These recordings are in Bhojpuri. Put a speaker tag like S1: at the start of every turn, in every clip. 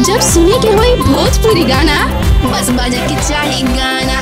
S1: जब सुने के होई भोजपुरी गाना बस बजे के चाही गाना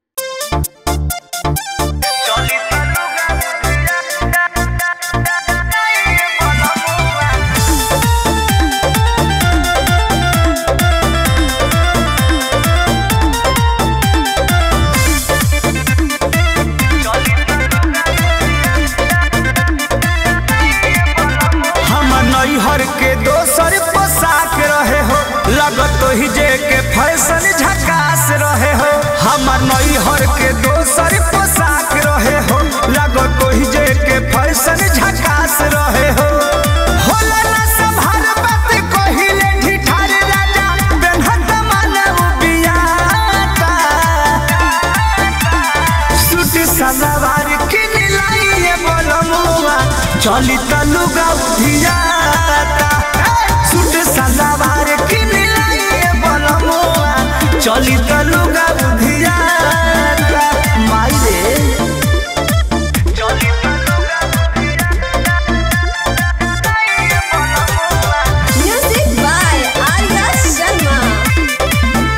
S2: हम नैहर के दोसर पोशाक रहे हो लगत ही जे के फैशन झकास रहे हो हमर नैहर के दोसर पोशाक रहे हो लगत ही जे के फैशन झकास रहे हो होला ना संभार बात कहिले ठिठार राजा बेनहत मानव बियाता सूट सलवार किन लाइए बोलमुआ चली तलुगा उधियाता सूट सलवार किन लाइए बोलमुआ चली तलुगा उधियाता माई रे चली तलुगा
S3: Music by Arya Sharma.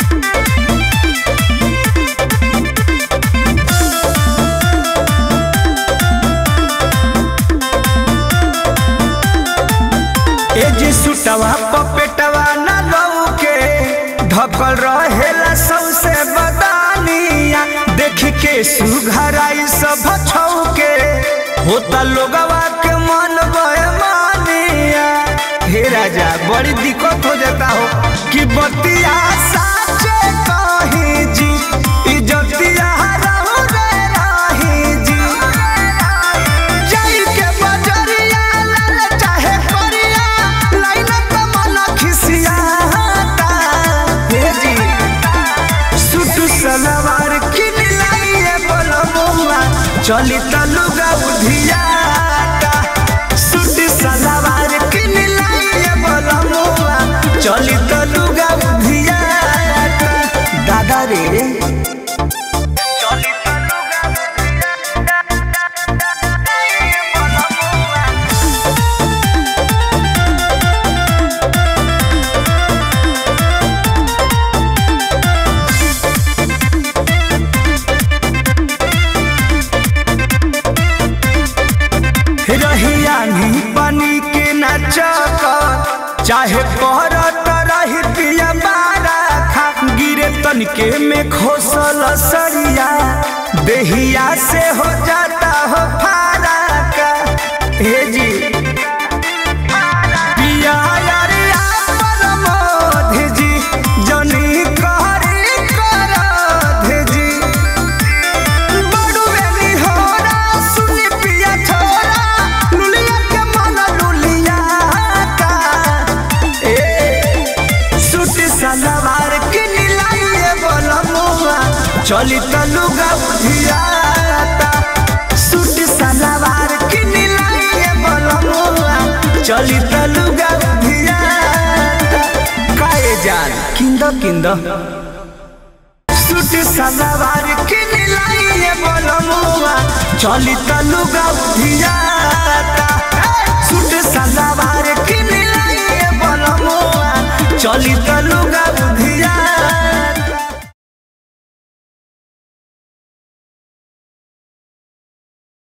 S2: ए जी सुटवा पपेटवा न लौके ढकल रहेला सौसे बदानिया देख के सुघराई सब छौके होता लोगवा के मन बेमानिया हे राजा बड़ी दिक्कत हो जाता हो कि बतिया साचे कही जी इज्जतिया रहू रे राही जी जाई के बजरिया लाल चाहे करिया लाइन त मन खिसियाता हे जी सूट सलवार किन लाइए बोलमुआ चली तलुगा उधियाता सूट सलवार किन लाइए बोलमुआ चली तलुगा उधियाता दादा रे चली तलुगा रहिया नी पानी के नचक चाहे पहरत रही पिया बारा खा गिरे तनके में खोसल सरिया देहिया से हो जाता हो फारा का हे जी पिया यारिया परमोध जी जनी कहरी करध जी बड़ू बेली होरा सुनी पिया छोरा लुलिया के मन लुलिया का ए सूट सलवार किन लाइए बोलमुआ चली तलुगा उधियाता सूट सलवार किन लाइए बोलमुआ चली तलुगा उधियाता काए जान किंद किंद सूट सलवार किन लाइए बोलमुआ चली तलुगा उधिया